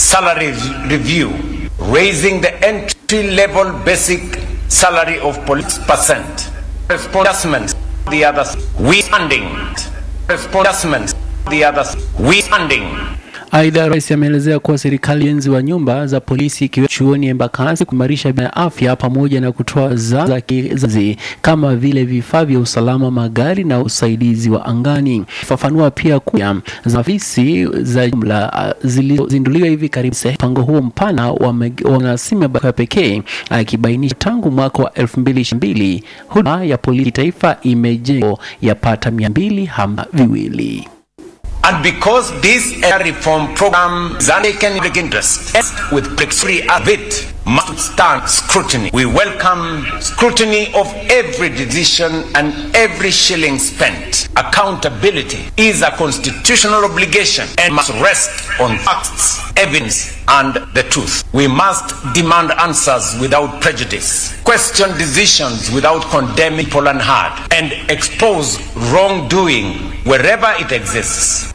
salary review, raising the entry level basic salary of police percent. Adjustments, the others, we funding. Adjustments, the others, we funding. Aidha, rais ameelezea kuwa serikali ujenzi wa nyumba za polisi ikiwemo chuoni Embakasi, kuimarisha bima ya afya pamoja na kutoa za za kizazi kama vile vifaa vya usalama, magari na usaidizi wa angani. Fafanua pia kuwa za afisi za jumla ah, zilizozinduliwa hivi karibuni. Mpango huo mpana wanasima ya pekee akibainisha tangu mwaka wa 2022 huduma ya polisi taifa imejengwa yapata mia mbili hamsini na viwili. And because this air reform program is undertaken in public interest with flexibility as it must stand scrutiny. We welcome scrutiny of every decision and every shilling spent. Accountability is a constitutional obligation and must rest on facts, evidence, and the truth. We must demand answers without prejudice, question decisions without condemning people and hard, and expose wrongdoing wherever it exists.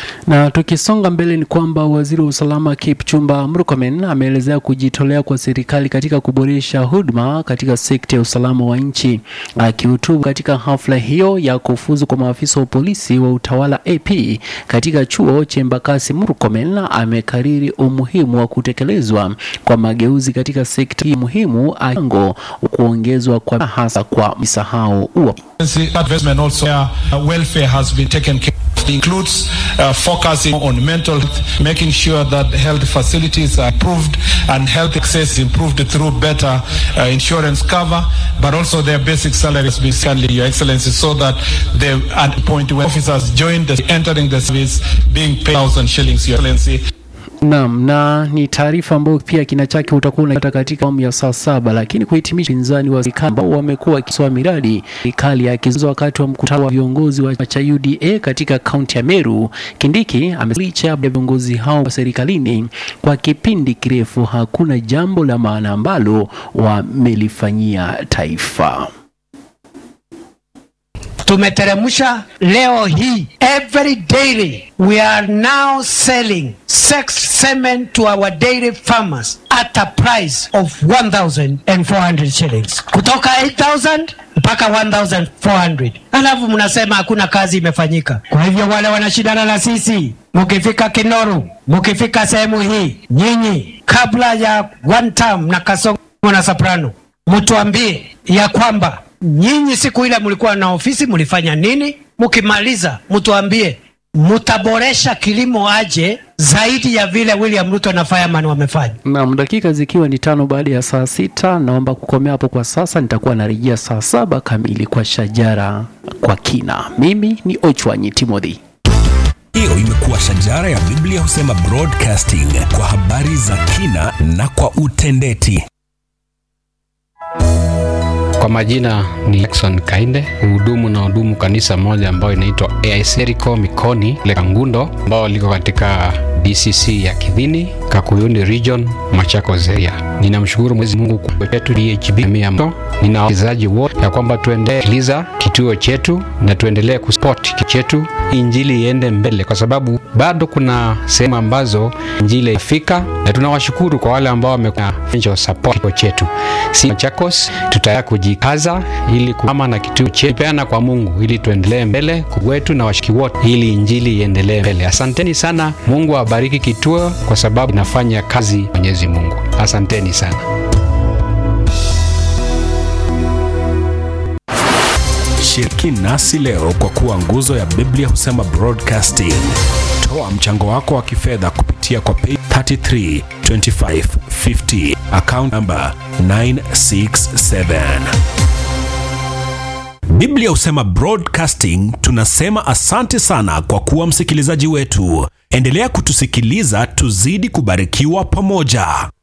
Na tukisonga mbele ni kwamba waziri wa usalama Kipchumba Murkomen ameelezea kujitolea kwa serikali katika kuboresha huduma katika sekta ya usalama wa nchi. Akihutubu katika hafla hiyo ya kufuzu kwa maafisa wa polisi wa utawala AP katika chuo cha Embakasi, Murkomen amekariri umuhimu wa kutekelezwa kwa mageuzi katika sekta hii muhimu, akingo kuongezwa kwa hasa kwa misahau wa Investment also uh, welfare has been taken care of. It includes uh, focusing on mental health, making sure that health facilities are improved and health access is improved through better uh, insurance cover, but also their basic salary has been kindly, Your Excellency, so that they at the point when officers join the entering the service being paid thousand shillings, Your Excellency. Naam, na ni taarifa ambayo pia kina chake utakuwa unapata katika awamu ya saa saba. Lakini kuhitimisha, pinzani wa serikali ambao wamekuwa wakisoa miradi serikali ya kizozo wakati wa mkutano wa viongozi wa chama cha UDA katika kaunti ya Meru, Kindiki amelicha ya viongozi hao wa serikalini kwa kipindi kirefu hakuna jambo la maana ambalo wamelifanyia taifa. tumeteremsha leo hii every daily we are now selling sex semen to our dairy farmers at a price of 1400 shillings kutoka 8000 mpaka 1400 alafu mnasema hakuna kazi imefanyika kwa hivyo wale wanashindana na sisi mukifika kinoru mukifika sehemu hii nyinyi kabla ya one term na kasongo na soprano mtuambie ya kwamba nyinyi siku ile mlikuwa na ofisi mlifanya nini? Mkimaliza mtuambie mtaboresha kilimo aje zaidi ya vile William Ruto na Fireman wamefanya. Naam, dakika zikiwa ni tano baada ya saa sita, naomba kukomea hapo kwa sasa. Nitakuwa narejea saa saba kamili kwa Shajara kwa kina. Mimi ni Ochwanyi Timothy. Hiyo imekuwa Shajara ya Biblia husema broadcasting kwa habari za kina na kwa utendeti. Kwa majina ni Jackson Kainde, hudumu na hudumu kanisa moja ambayo inaitwa AIC Jericho Mikoni le Kangundo, ambao liko katika DCC ya Kidhini, Kakuyuni Region, Machakos area. Ninamshukuru Mwenyezi Mungu kwa wetu DHB mia mto. Nina wachezaji wote ya kwamba tuendelee kiliza kituo chetu na tuendelee kusport kituo chetu, injili iende mbele, kwa sababu bado kuna sehemu ambazo injili ifika, na tunawashukuru kwa wale ambao wamekuwa support kituo chetu. Si Machakos tutaya kujikaza ili kuama na kituo chetu peana kwa Mungu ili tuendelee mbele kwetu na washiki wote ili injili iendelee mbele. Asanteni sana. Mungu awabariki kituo kwa sababu inafanya kazi Mwenyezi Mungu. Asanteni sana. Shiriki nasi leo kwa kuwa nguzo ya Biblia husema broadcasting. Toa mchango wako wa kifedha kupitia kwa pay 332550 account number 967. Biblia husema broadcasting. Tunasema asante sana kwa kuwa msikilizaji wetu. Endelea kutusikiliza, tuzidi kubarikiwa pamoja.